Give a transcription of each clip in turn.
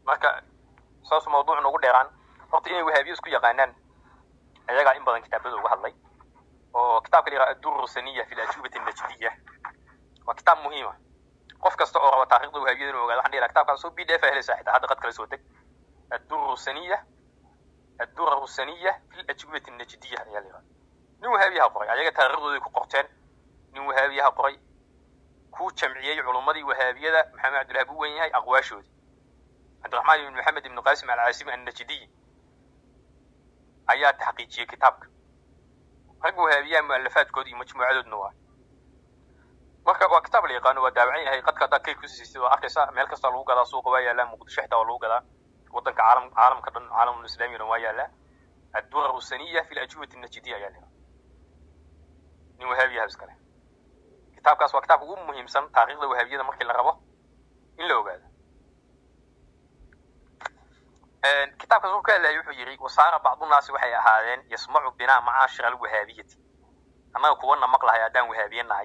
marka saasuu mawduuc noogu dheeraan horta inay wahaabiye isku yaqaanaan ayagaa in badan kitaabada uga hadlay oo kitaabka la yidhaha addurru saniya fi lajubati najdiya waa kitaab muhiima qof kasta oo raba taariikhda wahaabiyada inuu ogaado waxaan dhihi lahaa kitaabkaas soo b d f helaysaa xitaa hadda qad kala soo deg addurru saniya addurru saniya fi lajubati najdiya ayaa la yidhaha nin wahaabiyaha qoray ayaga taariikhdooday ku qorteen nin wahaabiyaha qoray kuu jamciyey culummadii wahaabiyada maxamed cabdillah buu wen yahay aqwaashoodii cabdiraxmaan ibn maxamed ibn qaasim alcaasimi annajdiy ayaa taxqiijiyey kitaabka rag wahaabiyaha mu'alafaadkooda iyo majmuucadoodna waa marka waa kitaab la yaqaano waa daabacan yahay qadka haddaa kay kusiisay waa arkaysa meel kasta lagu gadaa suuqa waa yaalaa muqdisho xitaa waa lagu gadaa waddanka caalam caalamka dhan caalamul islaami dhan waa yaalaa addurar saniya fi lajubati najdiya ayaa la nin wahaabiyaha iskale kitaabkaas waa kitaabka ugu muhiimsan taariikhda wahaabiyada markii la rabo in la ogaado kitaabkaas wuxuu ka hadlayay wuxuu yidhi wasaara bacdunaasi waxay ahaadeen yasmacu binaa macaashira alwahaabiyati annaga kuwana maqlahay haddaan wahaabiye nahay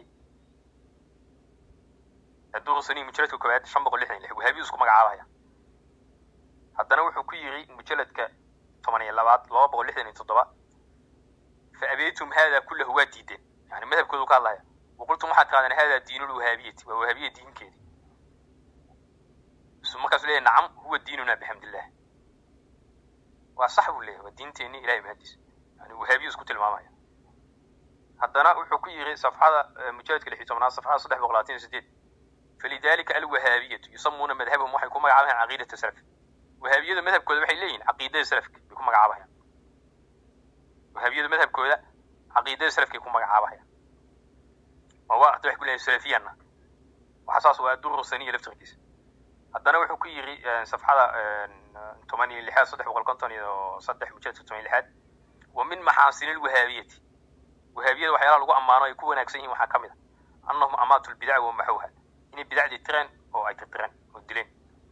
adurusani mujaladka koowaad shan boqol lixdan lix wahaabiyu isku magacaabaya haddana wuxuu ku yidhi mujaladka toban iyo labaad laba boqol lixdan iyo toddoba fa abeytum haada kullahu waa diideen yani madhabkoodu ka hadlaya waqultum waxaad tirahdeen hada diinu lwahaabiyati waa wahaabiya diinkeedi markaasuu leeyahy nacam huwa diinuna bixamdillah waa sax buu leeyahy waa diinteenni ilahay mahadiis yani wahaabiyu isku tilmaamaya haddana wuxuu ku yidhi safxada mujaladka lix iyo tobnaad safxada saddex boqol labaatan iyo sideed falidalika alwahaabiyatu yusamuuna madhabahum waxay ku magacaabayaan caqiidata salaf wahaabiyadu madhabkooda waxay leeyihin caqiidada salafka bay ku magacaabayaan wahaabiyadu madhabkooda caqiidada salafkay ku magacaabayaan waa waaqti waxay ku leeyihin salafiyana waxa saas waa duru saniya laftirkiisa haddana wuxuu ku yidhi safxada toban iyo lixaad saddex boqol konton iyo saddex mujaladka toban iyo lixaad wa min maxaasini lwahaabiyati wahaabiyada waxyaalaha lagu ammaano ay ku wanaagsan yihiin waxaa ka mid a annahum amaatu lbidac wa maxawha inay bidacdii tireen oo ay tirtireen oo dileen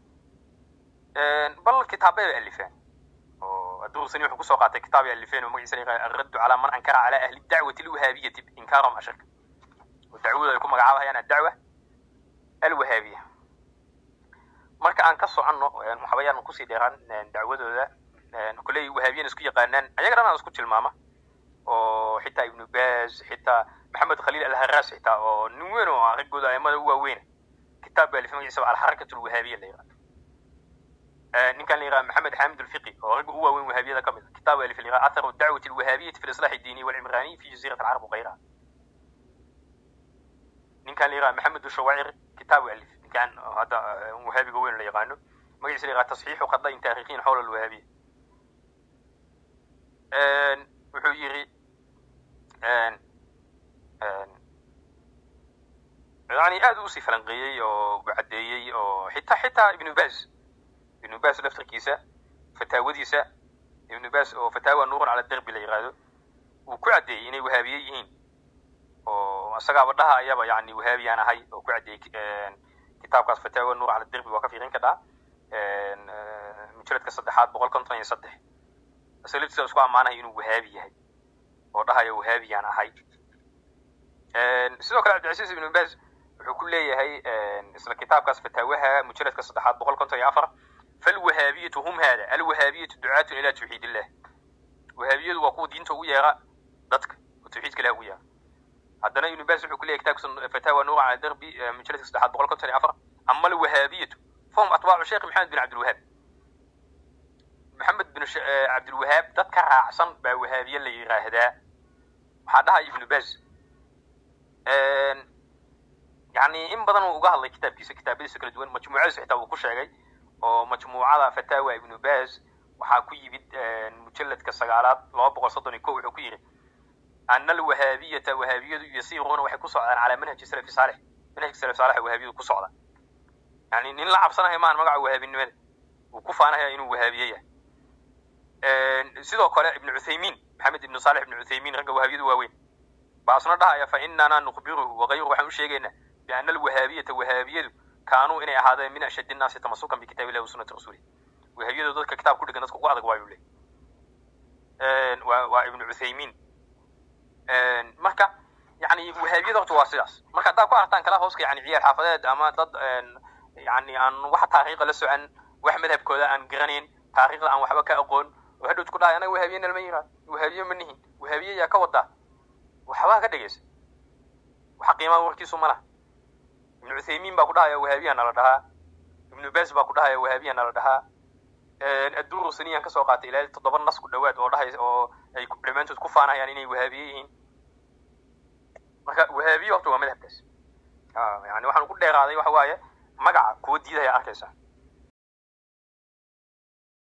bal kitaabay bay alifeen oo adurusani wuxuu kusoo qaatay kitaab ay alifeen oo magaciisa la yaqaan alraddu calaa man ankara calaa ahli dacwati alwahaabiyati inkaarahum ashirka oo dacwada ay ku magacaabayaan addacwa alwahaabiya marka aan ka soconno waxabayaan kusii dheeraan dacwadooda koley wahaabiyan isku yaqaanaan ayaga dhan aan isku tilmaama oo xitaa ibnu baz xitaa maxamed khaliil alharaas xitaa oo nin weyn oo ah raggooda aimada u waaweyna kitaab baa alifay magaciisa alxarakat alwahaabiya la yaqaan ninkan la yaqaan maxamed xamid alfiqi oo ragga u waaweyn wahaabiyada ka mid a kitaab alif la yaqaan atharu dacwati alwahaabiyati fi lislax الdiini walcimrani fi jazirat alcarab wغayraha ninkan la yaqaan maxamed ushawacir kitaab alif ninkan hadda wahaabiga weyn la yaqaano magaciisa la yaqaan tasxiixu khadain taariikhiyin xawla alwahaabiya wuxuu yidhi yani aad u usii falanqeeyey oo caddeeyey oo xitaa xitaa ibnu baz ibnu baz laftirkiisa fataawadiisa ibnu baz oo fataawa nuurun cala derbi la yihahdo uu ku caddeeyey inay wahaabiye yihiin oo isagaaba dhaha ayaba yani wahaabiyaan ahay oo ku caddeeyey kitaabkaas fataawa nuur cala derbi waa ka fiiqin kadhaa mujaladka saddexaad boqol konton iyo saddex isaga laftiisa isku ammaanahay inuu wahaabi yahay oo dhahayo wahaabiyaan ahay sidoo kale cabdilcasiis ibnu baz wuxuu ku leeyahay isla kitaabkaas fataawaha mujaladka saddexaad boqol konton iyo afar falwahaabiyatu hum hada alwahaabiyatu ducaatun ila tawxiid illah wahaabiyadu waa kuwa diinta ugu yeera dadka oo tawxiidka ilah ugu yeera haddana ibnu baz wuxuu ku leeyahay kitaabkiisa fataawa nuur cala derbi mujaladka saddexaad boqol konton iyo afar ama alwahaabiyatu fahum atbaacu sheekh maxamed bin cabdilwahaab maxamed bin cabdilwahaab dad ka raacsan baa wahaabiye la yiraahdaa waxaa dhahaya ibnu baz yani in badan uu uga hadlay kitaabkiisa kitaabadiisa kala duwan majmuucadiisa xitaa uu ku sheegay oo majmuucada fataawa ibnu baz waxaa ku yimid mujaladka sagaalaad laba boqol soddon iyo ko wuxuu ku yidhi ana alwahaabiyata wahaabiyadu yasiiruuna waxay ku socdaan calaa manhaji salafi saalix manhajka salaf saalex wahaabiyadu ku socdaan yani nin la cabsanayo maan magaca wahaabinimada uu ku faanahaya inuu wahaabiye yahay sidoo kale ibnu cuthaymiin maxamed ibnu saalix ibnu cuthaymiin ragga wahaabiyadu waaweyn baa isna dhahaya fa inana nukhbiruhu wagayruhu waxaan u sheegaynaa biana alwahaabiyata wahaabiyadu kaanuu inay ahaadeen min ashad innaasi tamasukan bikitaab illahi wa sunnati rasuulih wahaabiyadu dadka kitaab ku dhigan dadka ugu adag waayu leh waa waa ibnu cuthaymiin marka yani wahaabiyada horta waa sidaas marka haddaad ku aragtaan kala hooska yani ciyaar xaafadeed ama dad yani aan wax taariikha la socon wax madhabkooda aan garanayn taariikhda aan waxba ka aqoon oo hadhow isku dhahay anaga wahaabiye nalma yiraahdo wahaabiye ma nihin wahaabiye yaa ka wadaa waxbaa ka dhegaysa waxa qiimaha warkiisu ma laha ibnu cuthaymiin baa ku dhahaya wahaabiya nala dhahaa ibnu bas baa ku dhahaya wahaabiya nala dhahaa adduru saniyaan kasoo qaatay ilaa toddoba nas ku dhawaad oo dhahay oo ay dhammaantood ku faanayaan inay wahaabiye yihiin marka wahaabiye horta waa madhabkaas yani waxaan ku dheeraaday waxa waaye magaca kuwa diidaya arkaysa